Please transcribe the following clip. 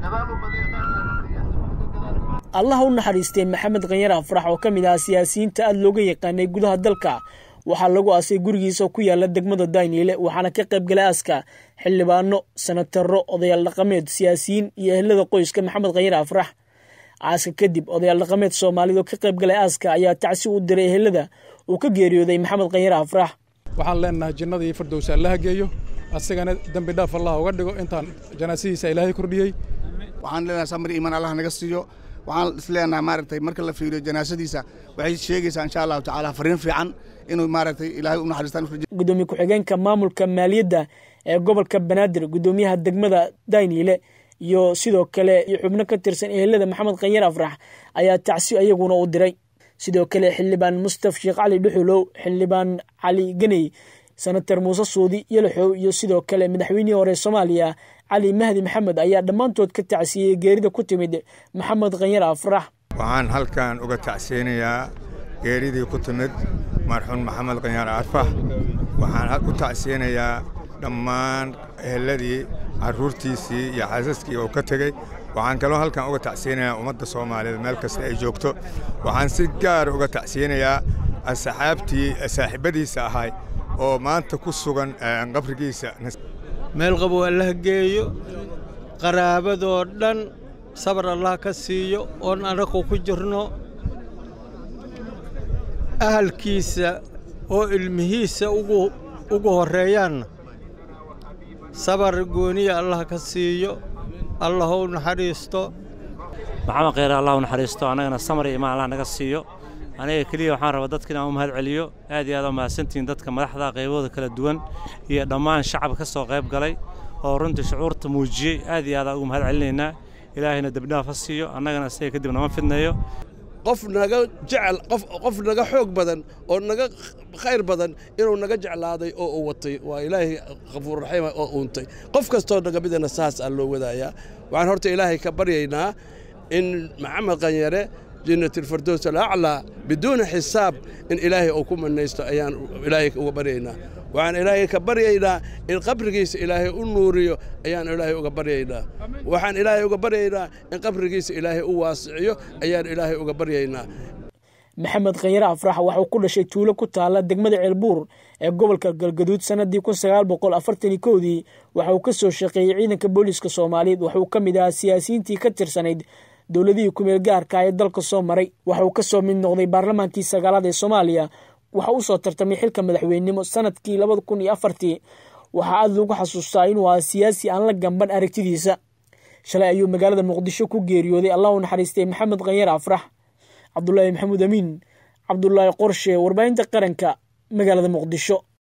allah u naxariistay maxamed khanyar afrax oo ka mid ah siyaasiyiinta aada looga yaqaanay gudaha dalka waxaa lagu aasay gurigiisa ku yaala degmada dayniile waxaana ka qayb galay aaska xildhibaano sanataro odayaal dhaqameed siyaasiyiin iyo ehelada qoyska maxamed khanyar afrax aaska kadib odayaal dhaqameed soomaalida oo ka qayb galay aaska ayaa tacsi u diray ehelada uu ka geeriyooday maxamed khanyar afrax waxaan leenahay jinnadii firdowsa allaha geeyo asagana dembi dhaaf allah uga dhigo intaan janaasadiisa ilaahay kordhiyey waxaan leenahay samir iimaan allah naga siiyo waxaan isleenahay maaragtay marka la fiiriyo janaasadiisa waxay sheegaysaa insha allahu tacaala fariin fiican inuu maaragtay ilaahay u naxariistaan gudoomiye ku-xigeenka maamulka maaliyadda ee gobolka banaadir gudoomiyaha degmada dayniile iyo sidoo kale iyo xubno ka tirsan ehelada maxamed khanyar afrax ayaa tacsi ayaguna u diray sidoo kale xildhibaan mustaf sheekh cali dhuxulow xildhibaan cali ganey senatar muuse suudi yalaxow iyo sidoo kale madaxweynihii hore soomaaliya cali mahdi maxamed ayaa dhammaantood ka tacsiyey geerida ku timid maxamed khanyar afrax waxaan halkan uga tacsiyeynayaa geeridii ku timid marxuun maxamed khanyar arfax waxaan u tacsiyeynayaa dhammaan eheladii carruurtiisii iyo xaasaskii uu ka tegey waxaan kaloo halkan uga tacsiyeynayaa ummadda soomaaliyeed meel kasta ay joogto waxaan si gaar uga tacsiyeynayaa asxaabtii saaxiibadiisa ahay oo maanta ku sugan qabrigiisa meel qabow allah geeyo qaraabadoo dhan sabar allah ka siiyo oon annagu ku jirno ahalkiisa oo ilmihiisa ugu horreeyaanna sabar gooniya allah ka siiyo allah u naxariisto maxamed kheyre allah u naxariisto annagana samar iyo imaan allah naga siiyo aniga keliya waxaan rabaa dadka inaan u mahad celiyo aad iyo aad u mahadsantihiin dadka madaxda qaybahooda kala duwan iyo dhammaan shacab ka soo qayb galay oo runtii shucuurta muujiyey aad iyo aadaan ugu mahad celinaynaa ilaahayna debdhaaf ha siiyo annagana isaga kadib nama fidneeyo qof naga jecel qof qof naga xoog badan oo naga khayr badan inuu naga jeclaaday oo uu watay waa ilaahay khafuur raxiima oo uuntay qof kastoo naga midana saas aa loo wadaayaa waxaan horta ilaahay ka baryaynaa in maxamed qanyare jannat alfirdows alaclaa biduuna xisaab in ilaahay uu ku manaysto ayaan ilaahay uga baryaynaa waxaan ilaahay ka baryaynaa in qabrigiisa ilaahay u nuuriyo ayaan ilaahay uga baryaynaa waxaan ilaahay uga baryaynaa in qabrigiisa ilaahay u waasiciyo ayaan ilaahay uga baryaynaa maxamed khanyare afrax waxauu ku dhashay tuulo ku taala degmada ceelbuur ee gobolka galgaduud sanadii kun sagaal boqol afartani kowdii waxa uu ka soo shaqeeyey ciidanka booliiska soomaaliyeed waxauu ka mid ahaa siyaasiyiintii ka tirsanayd dowladihii kumeel gaarka ee dalka soo maray waxa uu ka soo mid noqday baarlamaankii sagaalaad ee soomaaliya waxa uu soo tartamay xilka madaxweynenimo sanadkii labada kun iyo afartii waxaa aada lagu xasuustaa inuu ahaa siyaasi aan la gamban aragtidiisa shalay ayuu magaalada muqdisho ku geeriyooday allah u naxariistay maxamed khanyar afrax cabdulaahi maxamuud amiin cabdulaahi qorshe warbaahinta qaranka magaalada muqdisho